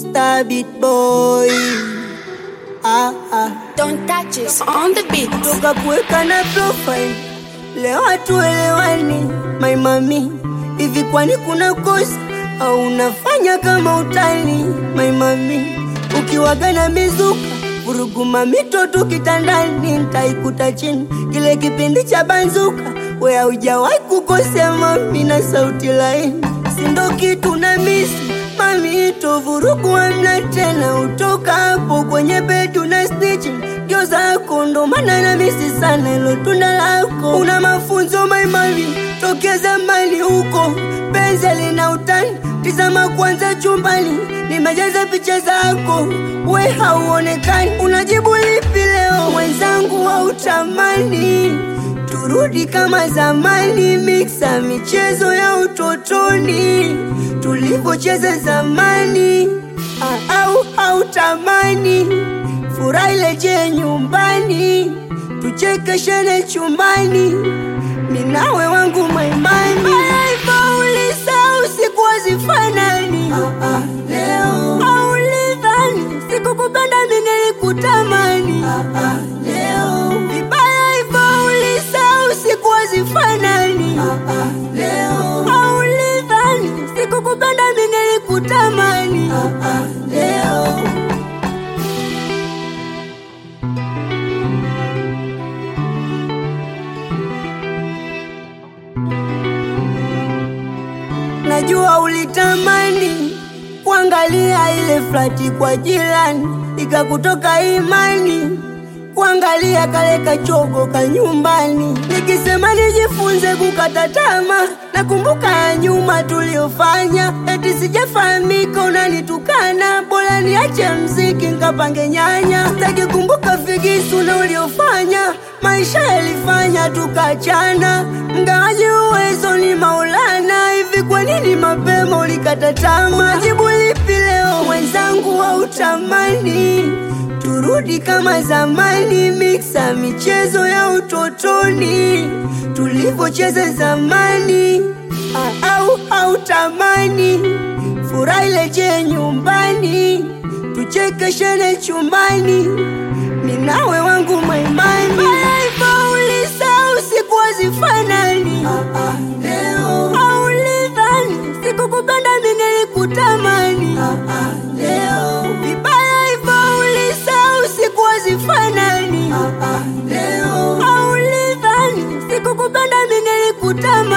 Star beat boy. Ah, ah. Don't touch us on the beat. Toka kuweka na profile leo hatuelewani, my mami, hivi kwani kuna kosa au unafanya kama utani, my mami, ukiwaga na mizuka vuruguma mitoto kitandani, ntaikuta chini kile kipindi cha banzuka, we haujawahi kukosea mami, na sauti laini sindo kitu na misi mami, ito vurugu amna tena, utoka hapo kwenye bedu na snitching ndio zako, ndo maana na misi sana ilo tunda lako. Una mafunzo maimami tokea zamani huko, penzi lina utani, tizama kwanza chumbani, nimejaza picha zako, we hauonekani. Unajibu lipi leo mwenzangu, hautamani turudi kama zamani, miksa michezo ya utotoni tulivyocheza zamani, Ah, au hautamani furaha ileje nyumbani, tuchekeshane chumbani, minawe wangu maimani. Ulisa usiku wazifanani, leo aulidhani sikukupenda mimi nilikutamani, leo vibaya hivyo ulisa usiku wazifanani, leo aulidhani sikukupenda mimi nilikutamani, leo Najua ulitamani kuangalia ile flati kwa jirani, ikakutoka imani kuangalia kale kachogo ka nyumbani. Nikisema nijifunze kukata tamaa, nakumbuka ya nyuma tuliofanya, eti sijafahamika unanitukana, bora niache mziki nkapange nyanya. Sitaki kumbuka figisu na uliofanya, maisha yalifanya tukachana, mgawaji uwezo ni Maulana. Hivi kwa nini mapema ulikata tamaa? Jibu lipi leo mwenzangu, hautamani turudi kama zamani, miksa michezo ya utotoni tulivyocheza zamani, Ah, au hautamani furaha ileje nyumbani, tuchekeshane chumbani, minawe wangu maimani. Hivyo ulisa usiku wazifanani, leo aulidhani sikukupenda mimi nilikutamani, leo vibaya hivyo ulisa usiku wazifanani, leo aulidhani sikukupenda mimi nilikutamani.